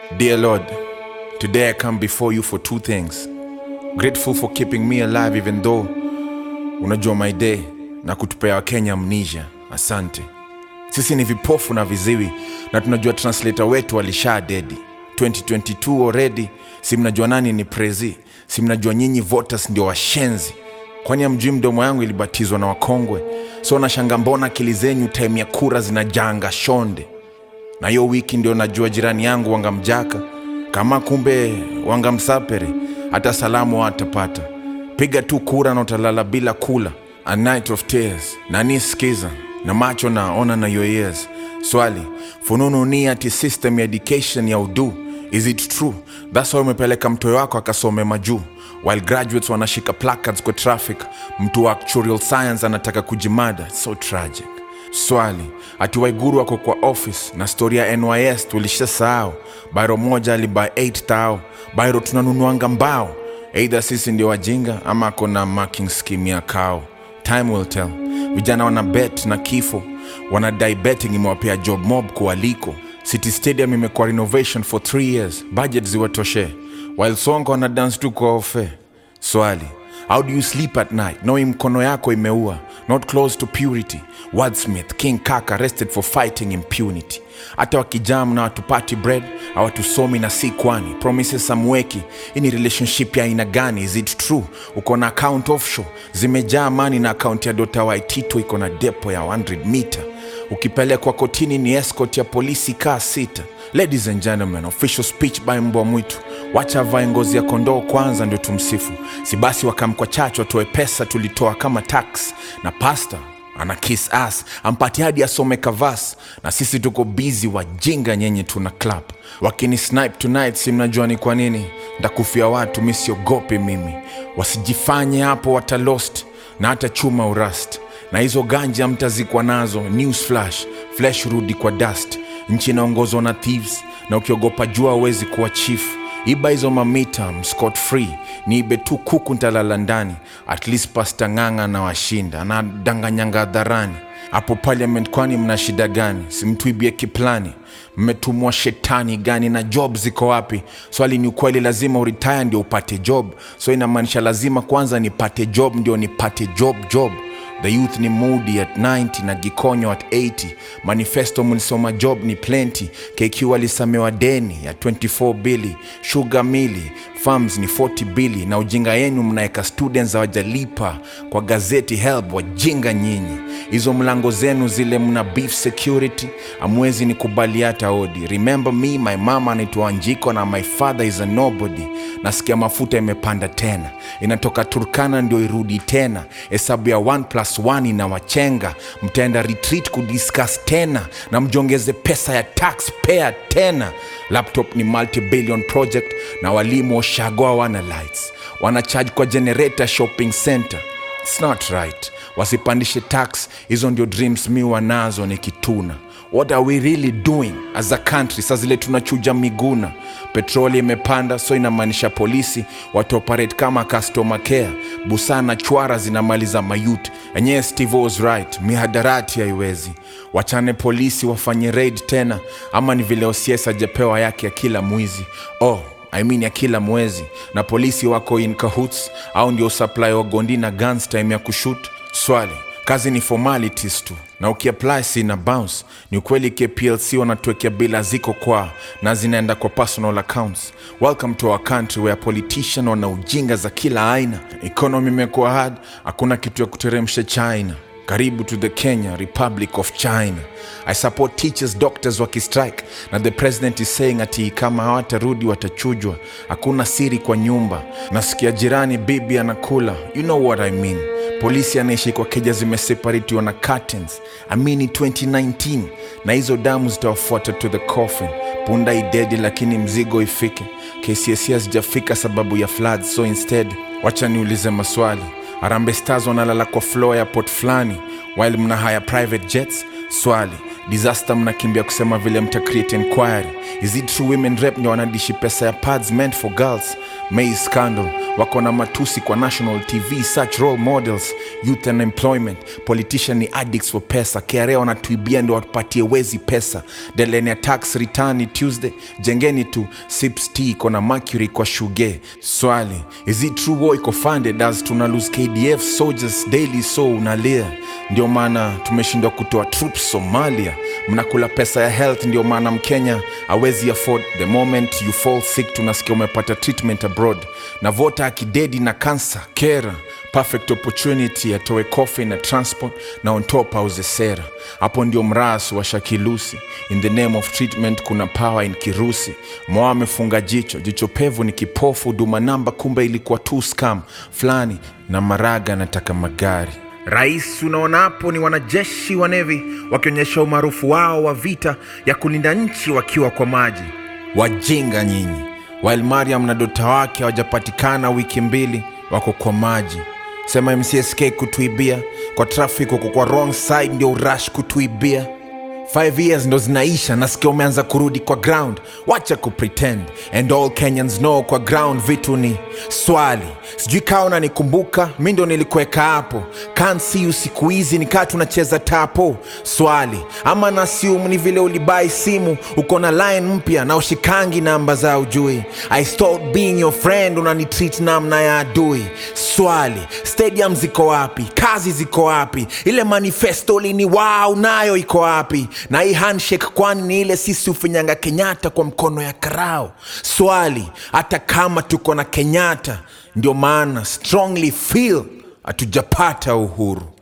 Dear Lord, today I come before you for two things. Grateful for keeping me alive even though unajua my day na kutupea Wakenya amnesia. Asante. Sisi ni vipofu na viziwi na tunajua translator wetu alisha dedi 2022 already. Si mnajua nani ni prezi? Si mnajua nyinyi voters ndio washenzi? Kwani amjui mdomo yangu ilibatizwa na wakongwe? So nashanga mbona akili zenyu time ya kura zinajanga shonde na hiyo wiki ndio najua jirani yangu wangamjaka kama kumbe wangamsapere hata salamu hatapata piga tu kura na utalala bila kula a night of tears nani skiza na macho naona na your ears swali fununu ni ati system ya education ya udu is it true thats why umepeleka mtoyo wako akasome majuu while graduates wanashika placards kwa traffic mtu wa actuarial science anataka kujimada so tragic swali ati waiguru wako kwa office na stori ya nys tulishasahau bairo moja aliba 8 tao bairo tunanunuanga mbao eidha sisi ndio wajinga ama akona marking scheme ya kao time will tell vijana wana bet na kifo wanadai betting imewapea job mob kualiko city stadium imekuwa renovation for 3 years budget ziwatoshe while songo wana dance tu kwa ofe swali how do you sleep at night knowing mkono yako imeua not close to purity wordsmith king kaka arrested for fighting impunity hata wakijam na watupati bread hawatusomi na si kwani promises samweki hii ni relationship ya aina gani is it true uko na account offshore zimejaa mani na akaunti ya dota waitito iko na depo ya 100 mita ukipelekwa kotini ni escort ya polisi kaa sita ladies and gentlemen official speech by mbwa mwitu wacha avae ngozi ya kondoo kwanza ndio tumsifu si basi wakamkwa chacho watoe pesa tulitoa kama tax na pasta ana kiss ass ampati hadi asome kavas na sisi tuko bizi wajinga nyenye tuna clap wakini snipe tonight si mnajua ni kwa nini ndakufia watu misiogopi mimi wasijifanye hapo watalost na hata chuma urast na hizo ganja mtazikwa nazo news flash flesh rudi kwa dust nchi inaongozwa na thieves na ukiogopa jua awezi kuwa chief iba hizo mamita scot free niibe tu kuku ntalala ndani at least pasta ng'ang'a na washinda anadanganyanga hadharani hapo parliament kwani mna shida gani simtuibie kiplani mmetumwa shetani gani na job ziko wapi swali ni ukweli lazima uritaya ndio upate job so inamaanisha lazima kwanza nipate job ndio nipate job job the youth ni moody at 90 na gikonyo at 80 manifesto mlisoma job ni plenty kq alisamewa deni ya 24 bili shuga mili farms ni 40 bili na ujinga yenu mnaeka students hawajalipa kwa gazeti help wajinga nyinyi hizo mlango zenu zile mna beef security amwezi ni kubali hata odi remember me my mama anaitwa anjiko na my father is a nobody nasikia mafuta imepanda tena inatoka turkana ndio irudi tena hesabu ya 1 plus 1 inawachenga mtaenda retreat kudiscuss tena na mjongeze pesa ya taxpayer tena laptop ni multi-billion project na walimu washagoa wana lights wanacharge kwa generator shopping center It's not right wasipandishe tax hizo ndio dreams mi wanazo ni kituna what are we really doing as a country saa zile tunachuja miguna petroli imepanda so inamaanisha polisi wataoperate kama customer care busaa na chwara zinamaliza mayut enyewe steve was right mihadarati haiwezi wachane polisi wafanye raid tena ama ni vile osies ajapewa yake ya kila mwizi oh I mean ya kila mwezi na polisi wako in cahoots au ndio supply wa gondi na guns time ya kushut swali kazi ni formalities tu na ukiapply si na bounce ni ukweli kplc wanatuwekea bila ziko kwa na zinaenda kwa personal accounts welcome to our country where politician wana ujinga za kila aina economy imekuwa hard hakuna kitu ya kuteremsha china karibu to the kenya republic of china i support teachers doctors wakistrike na the president is saying ati kama hawatarudi watachujwa hakuna siri kwa nyumba nasikia jirani bibi anakula you know what i mean polisi anaishi kwa keja zimeseparatiwa na curtains amini 2019 na hizo damu zitawafuata to the coffin punda idedi lakini mzigo ifike kcsi hazijafika sababu ya flood so instead wacha niulize maswali Harambee Stars wanalala kwa floor ya port fulani while mna haya private jets. Swali, disaster mnakimbia kusema vile mta create inquiry. Is it true women rep ndio wanadishi pesa ya pads meant for girls? May scandal wako na matusi kwa national tv such role models youth and employment politician ni addicts for pesa kra wanatuibia ndio watupatie wezi pesa delenia tax return ni tuesday jengeni tu sips tea iko na mercury kwa shuge swali is it true war iko funded as tuna lose kdf soldiers daily so unalia ndio maana tumeshindwa kutoa troops somalia mnakula pesa ya health ndio maana mkenya awezi afford the moment you fall sick tunasikia umepata treatment abroad na vota akidedi na kansa kera perfect opportunity atoe coffee na transport na on top auze sera hapo ndio mras wa shakilusi in the name of treatment kuna power in kirusi moa amefunga jicho jicho pevu ni kipofu duma namba kumbe ilikuwa tu scam fulani na maraga anataka magari rais unaona hapo ni wanajeshi wa nevi wakionyesha umaarufu wao wa vita ya kulinda nchi wakiwa kwa maji wajinga nyinyi while mariam na dota wake hawajapatikana wiki mbili wako kwa maji sema mcsk kutuibia kwa traffic uko kwa wrong side ndio urash kutuibia 5 years ndo zinaisha nasikia umeanza kurudi kwa ground wacha kupretend and all kenyans know kwa ground vitu ni swali sijui kaa unanikumbuka mi ndo nilikuweka hapo can't see you siku hizi nikaa tunacheza tapo swali ama nasium ni vile ulibai simu uko na line mpya na ushikangi namba za ujui i stopped being your friend unanitreat namna ya adui swali stadium ziko wapi kazi ziko wapi ile manifesto lini wow nayo iko wapi na hii handshake kwani ni ile sisi ufinyanga kenyatta kwa mkono ya karao swali hata kama tuko na kenyatta ndio maana strongly feel hatujapata uhuru